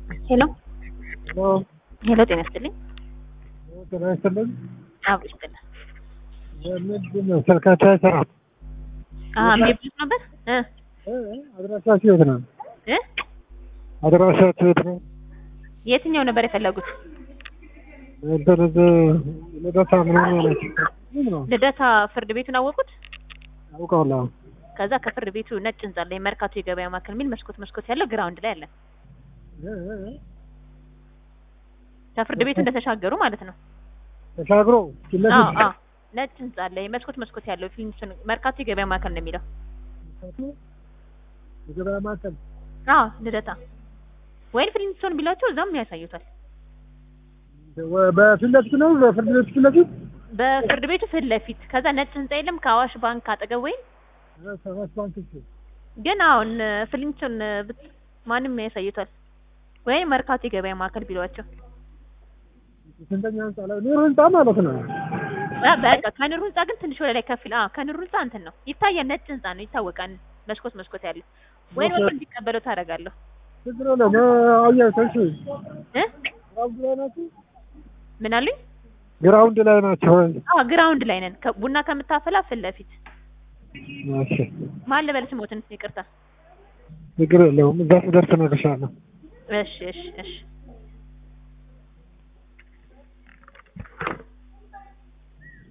ሄሎ ሄሎ ሄሎ፣ ጤና ይስጥልኝ። ጤና ይስጥልኝ። አብሮ ይስጥልኝ። ምንድን ነው ስልካቸው አይሰራም? አዎ የሚብሉት ነበር እ እ አድራሻችሁ የት ነው? እ አድራሻችሁ የት ነው? የትኛው ነበር የፈለጉት? እንትን እዚህ ልደታ ምናምን ያላችሁ ምን ነው ልደታ ፍርድ ቤቱን አወቁት? አውቀዋለሁ። ከዛ ከፍርድ ቤቱ ነጭ ህንጻ ላይ መርካቶ የገበያ ማዕከል የሚል መስኮት መስኮት ያለው ግራውንድ ላይ አለ። እ እ እ ከፍርድ ቤቱ እንደተሻገሩ ማለት ነው። ተሻግሮ ፊት አዎ ለፊት አዎ ነጭ ህንጻ ላይ መስኮት መስኮት ያለው ፊልም መርካቶ የገበያ ማዕከል ነው የሚለው። የገበያ ማዕከል አዎ ልደታ ወይም ፊልምስቶን ቢላቸው እዛም ያሳዩታል። ወ- በፊት ለፊት ነው በፍርድ ቤት ፊት ለፊት በፍርድ ቤቱ ፊት ለፊት ከዛ ነጭ ህንጻ የለም ከአዋሽ ባንክ አጠገብ ወይም እ ሰባት ባንክ እሱ ግን አሁን ፍሊንቶን ብት ማንም ያሳዩታል ወይም መርካቶ የገበያ ማዕከል ቢሏቸው ስንተኛ ህንጻ ላይ ኑር ህንጻ ማለት ነው። አ በቃ ከኑር ህንጻ ግን ትንሽ ወደ ላይ ከፍ ይላል። አዎ ከኑር ህንጻ እንትን ነው ይታያል። ነጭ ህንጻ ነው ይታወቃል። መስኮት መስኮት ያለው ወይም ወጥ እንዲቀበለው ታደርጋለሁ ችግር የለውም። አያቸው እሺ እ ግራውንድ ላይ ናችሁ? ምን አሉኝ? ግራውንድ ላይ ናቸው ወይ? አዎ ግራውንድ ላይ ነን። ከ- ቡና ከምታፈላ ፊት ለፊት እሺ ማን ልበል ስሞትን? ይቅርታ። ችግር የለውም። እዛ ስደርስ እነግርሻለሁ። እሺ እሺ እሺ